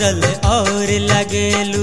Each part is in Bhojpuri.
सौरल और लगेलू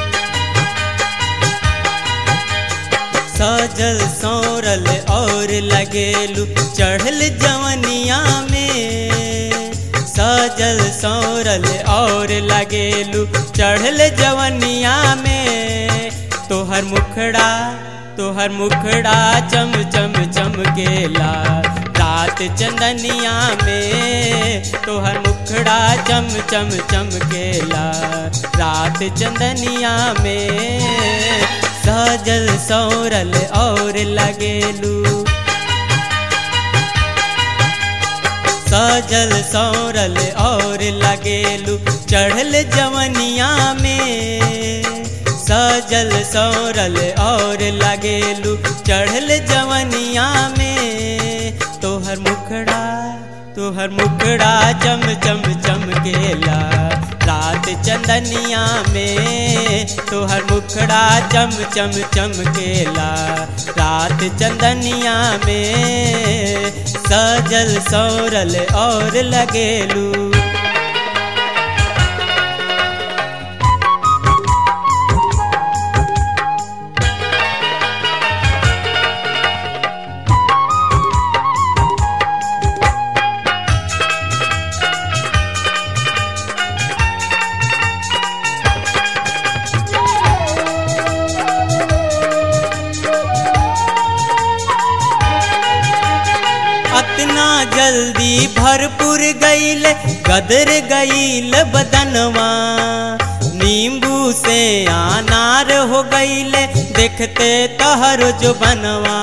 सजल सौरल और लगेलू चढ़ल जवनिया में सजल सौरल और लगेलू चढ़ल जवनिया में तोहर मुखड़ा तोहर मुखड़ा चम चम चमकेला रात चंदनिया में तोहर मुखड़ा चम चम चमकेला रात चंदनिया में सजल सौरल और लगेलू सजल सौरल और लगेलू चढ़ल जवनिया में सजल सौरल और लगेलू चढ़ल जवनिया में तोहर मुखड़ा तोहर मुखड़ा चम चम चमकेला रात चंदनिया में तोहर मुखड़ा चम चम चमकेला रात चंदनिया में सजल सौरल और लगेलू अतना जल्दी भरपूर गईल गदर गईल बदनवा नींबू से अनार हो गईल देखते तहर जो बनवा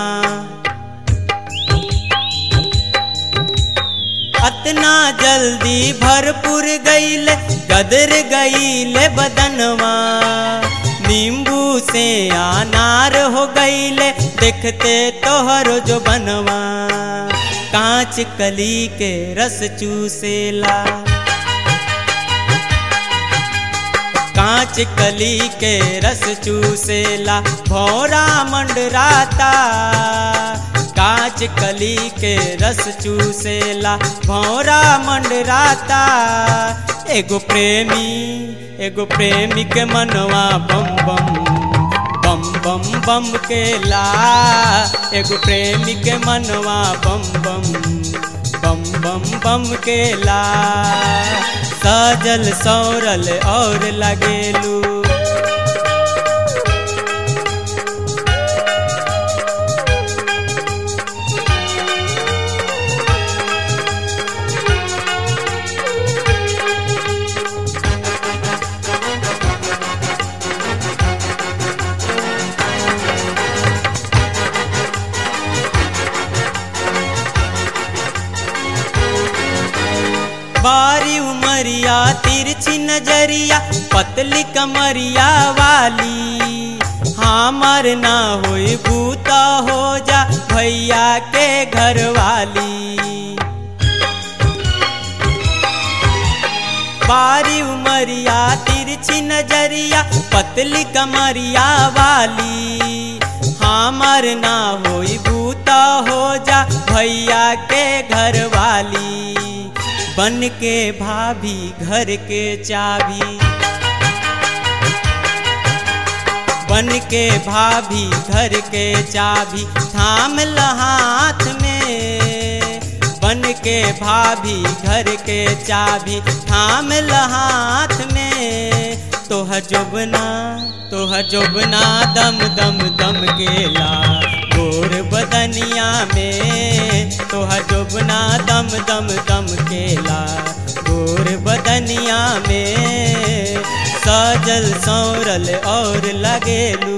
अतना जल्दी भरपूर गईल गदर गईल बदनवा नींबू से अनार हो गईले देखते तोहरो जो बनवा कांच कली के रस चूसेला कांच कली के रस चूसेला भौरा मंडराता कांच कली के रस चूसेला भौरा मंडराता एगो प्रेमी एगो प्रेमी के मनवा बम बम बम बम बम के ला एगो प्रेमी के मनवा बम बम बम बम बम के ला सजल सौरल और लगेलू बारी उमरिया तिरछी नजरिया पतली कमरिया वाली हमर ना होई बूता हो जा भैया के घर वाली बारी उमरिया तिरछी नजरिया पतली कमरिया वाली हमर ना होई बूता हो जा भैया के घर वाली बन के भाभी घर के चाबी बन के भाभी घर के चाबी थाम हाथ में बन के भाभी घर के चाबी थाम हाथ में तोहर जोबना तोहर जोबना दम दम दम केला गोर बदनिया में तोहर जोबना दम दम दम केला गोर बदनिया में सजल सौरल और लगेलू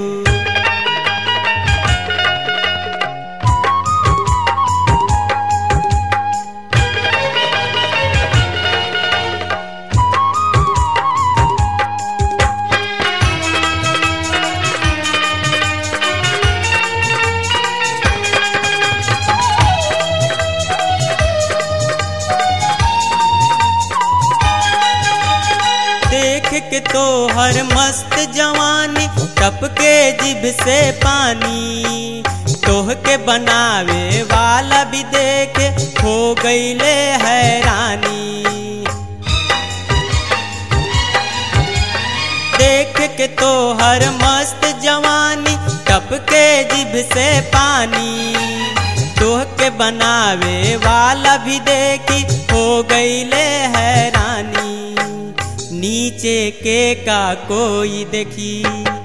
देख के तो हर मस्त जवानी टपके जिभ से पानी तोह के बनावे वाला भी देखे हो गईले हैरानी देख के तो हर मस्त जवानी टपके जिभ से पानी तोह के बनावे वाला भी देखी हो गईले हैरानी नीचे के का कोई देखी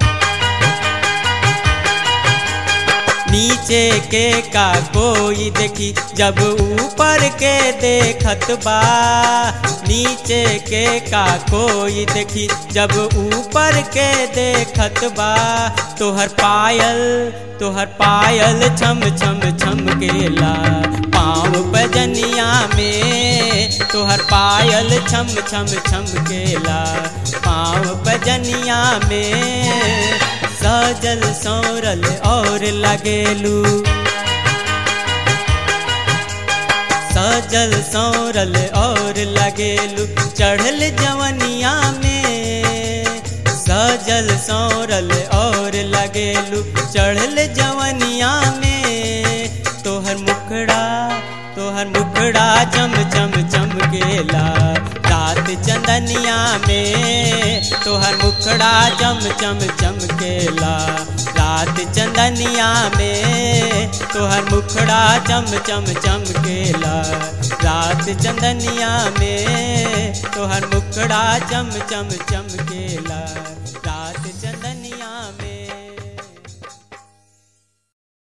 नीचे के का कोई देखी जब ऊपर के देखत बा नीचे के का कोई देखी जब ऊपर के देखत बा तोहर पायल तोहर पायल छम छम छम केला पाँव बजनिया में तोहर पायल छम छम छम केला पाँव बजनिया में सजल सौरल और लगेलू सजल सौरल और लगेलू चढ़ल जवनिया में सजल सौरल और लगेलू चढ़ल जवनिया में तोहर मुखड़ा तोहर मुखड़ा चम चम चमकेला रात चंदनिया में तोहर मुखड़ा चम चम चमकेला रात चंदनिया में तोहर मुखड़ा चम चम चमकेला रात चंदनिया में तोहर मुखड़ा चम चम चमकेला रात चंद